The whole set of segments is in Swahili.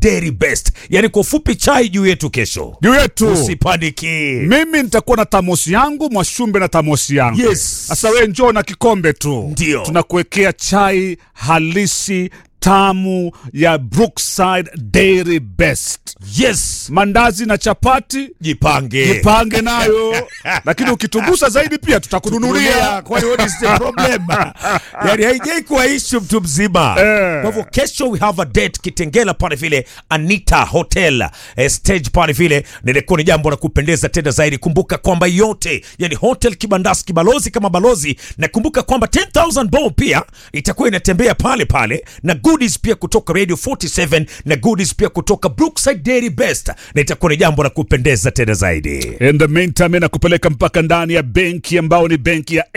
Dairy Best, yani kwa ufupi chai juu yetu kesho. juu yetu Usipaniki. mimi nitakuwa na tamosi yangu mwashumbe na tamosi yangu Yes. sasa we njoo na kikombe tu Ndio. tunakuwekea chai halisi tamu ya brookside dairy best Yes, mandazi na chapati jipange. jipange nayo lakini ukitugusa zaidi pia tutakununulia kwani what is the problem? yani haijai kuwa issue mtu mzima. Eh. Kwa hivyo kesho we have a date Kitengela pale vile Anita Hotel eh, stage pale vile, nilikuwa ni jambo la kupendeza tena zaidi. Kumbuka kwamba yote yani hotel kibandasi kibalozi kama balozi, na kumbuka kwamba 10000 bob pia itakuwa inatembea pale pale na goodies pia kutoka Radio 47 na goodies pia kutoka Brookside Dairy Best, na itakuwa ni jambo la kupendeza tena zaidi. In the meantime, nakupeleka mpaka ndani ya benki ambao ni benki ya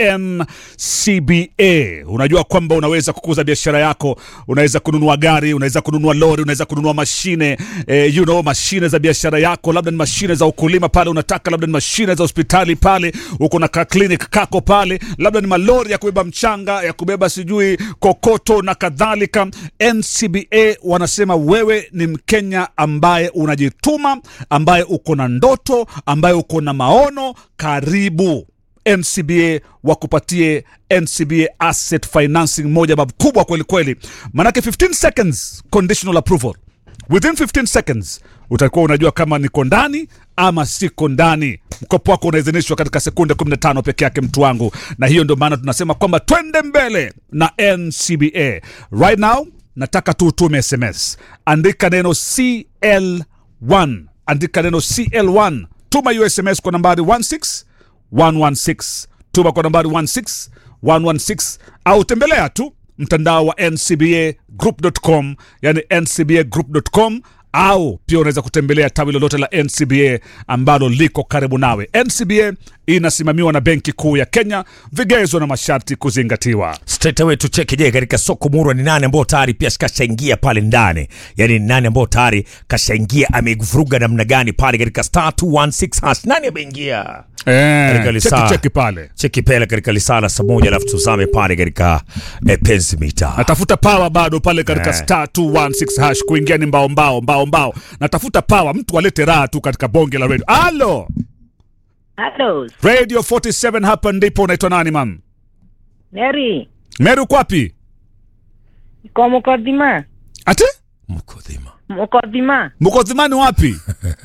NCBA. Unajua kwamba unaweza kukuza biashara yako, unaweza kununua gari, unaweza kununua lori, unaweza kununua mashine eh, you know, mashine za biashara yako, labda ni mashine za ukulima pale unataka, labda ni mashine za hospitali pale, uko na ka clinic kako pale, labda ni malori ya kubeba mchanga, ya kubeba sijui kokoto na kadhalika. NCBA wanasema wewe ni Mkenya ambaye unajituma, ambaye uko na ndoto, ambaye uko na maono, karibu NCBA wakupatie NCBA asset financing moja makubwa kweli kweli, manake 15 seconds conditional approval. Within 15 seconds utakuwa unajua kama niko ndani ama siko ndani. Mkopo wako unaidhinishwa katika sekunde 15 peke yake, mtu wangu, na hiyo ndio maana tunasema kwamba twende mbele na NCBA right now. Nataka tu utume SMS, andika neno CL1, andika neno CL1, tuma hiyo SMS kwa nambari 16 116 tuma kwa nambari 16 116 au tembelea tu mtandao wa ncbagroup.com yani ncbagroup.com au pia unaweza kutembelea tawi lolote la ncba ambalo liko karibu nawe ncba inasimamiwa na benki kuu ya kenya vigezo na masharti kuzingatiwa straight away tucheke je katika soko murwa ni nani ambao tayari pia kashaingia pale ndani yani ni nani ambao tayari kashaingia amevuruga namna gani pale katika star 216 hash nani ameingia Katika eh, lisaa. cheki cheki pale cheki pele katika lisala saa moja alafu tuzame pale katika eh, penzi mita natafuta pawa bado pale katika Eh. star 216 hash kuingia ni mbao mbao mbao mbao natafuta pawa mtu alete raha tu katika bonge la radio alo Hello, radio 47 hapa ndipo unaitwa nani mam Mary. meri uko wapi Kwa Mukodhima. ati mkodhima Mukodhima. mkodhimani wapi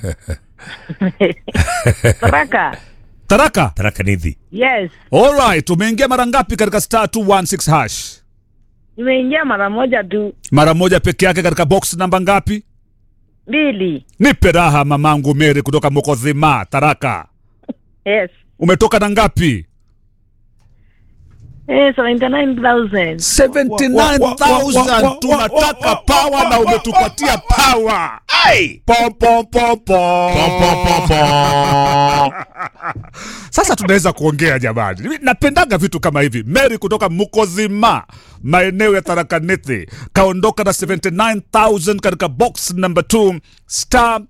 Baraka. taraka taraka nidhi Yes. alright umeingia mara ngapi katika star 216 hash Nimeingia mara moja tu. mara moja peke yake katika box namba ngapi Mbili. nipe raha mamangu meri kutoka mokodhima taraka Yes. umetoka na ngapi Eh, 79,000. 79000 tunataka pawa na umetupatia pawa Pom, pom, pom, pom. sasa tunaweza kuongea jamani Mimi napendaga vitu kama hivi mary kutoka mukozima maeneo ya tharakanithi kaondoka na 79000 katika box number 2 star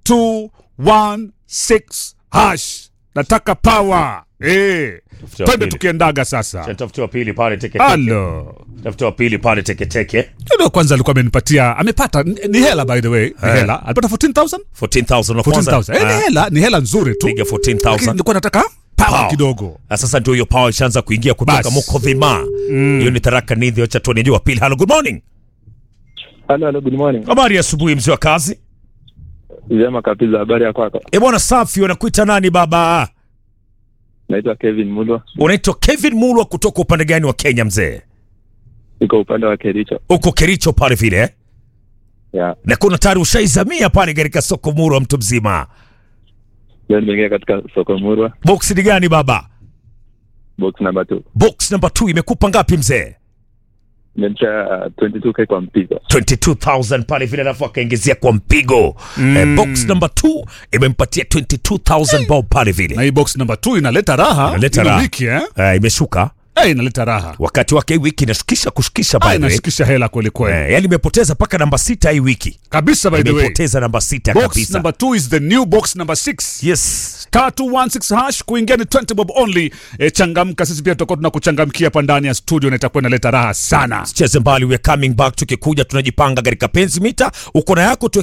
216 hash nataka pawa eh Tafutia twende pili. tukiendaga sasa tafutiwa pili pale teke halo tafutiwa pili pale teke teke ndio kwanza alikuwa amenipatia amepata ni ni hela by the way ni Eh. hela alipata 14000 14000 wa kwanza 14000 eh, ni hela ni hela nzuri tu piga Lakini 14000 nilikuwa nataka pawa Power. kidogo Na sasa ndio hiyo power ishaanza kuingia kutoka Bas. Mukodhima. Hiyo ni Tharaka Nithi, wacha tuone jua pili. Hello, good morning. Halo, halo, good morning. Habari ya asubuhi mzee wa kazi. Vyema kabisa, habari ya kwako? Eh bwana, safi. Unakuita nani baba? Naitwa Kevin Mulwa, Unaitwa Kevin Mulwa kutoka upande gani wa Kenya mzee? niko upande wa Kericho. Uko Kericho pale vile eh? Ya, Na kuna tayari ushaizamia pale katika soko Murwa mtu mzima. leo nimeingia katika soko Murwa, Box ni gani baba? box number 2. Box number 2 imekupa ngapi mzee? Nimemcha 22k kwa mpigo. 22000 pale vile alafu akaingizia kwa mpigo. Eh, box number 2 imempatia 22000 bob pale na vile. hii box number 2 inaleta raha Inaleta Hilo raha. wiki eh Eh, imeshuka. eh inaleta raha Wakati wake hii wiki inashukisha kushukisha by ah, the way. inashikisha hela kweli kweli Eh, yani imepoteza mpaka namba sita hii wiki kabisa by the way imepoteza namba sita box kabisa number 2 is the new box number 6 yes star 216 hash kuingia ni 20 bob only e, changamka sisi pia tutakuwa tunakuchangamkia hapa ndani ya studio na itakuwa inaleta raha sana cheze mbali we are coming back tukikuja tunajipanga katika penzi mita uko na yako tu